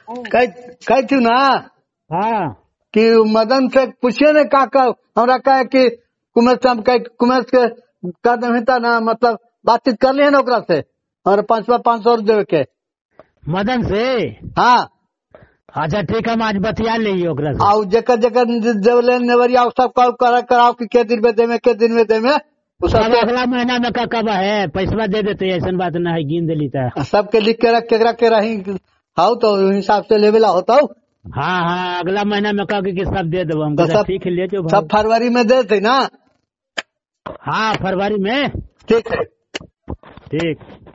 कह कह थी ना हाँ कि मदन से पूछिए ना का का हमरा कहे कि कुमेश से हम कहे कुमेश के कर देता ना मतलब बातचीत कर लिए ना ओकरा से और पाँच सौ पाँच सौ देवे के मदन से हाँ अच्छा ठीक है हम आज बतिया ली ओकरा से और जकर जकर देवले नेवरिया उ सब कॉल करा कराओ कि के दिन में दे में के दिन में दे में उ सब अब अगला महीना में का कब है पैसा दे देते ऐसा बात ना है गिन दिली तो सबके लिख के रख केकरा के रही हाउ तो उस हिसाब से लेवेला होता हूँ हाँ हाँ अगला महीना में कह कि सब दे देबो हम तो कहते, सब- ठीक है ले जो सब फरवरी में दे थे ना हाँ फरवरी में ठीक है ठीक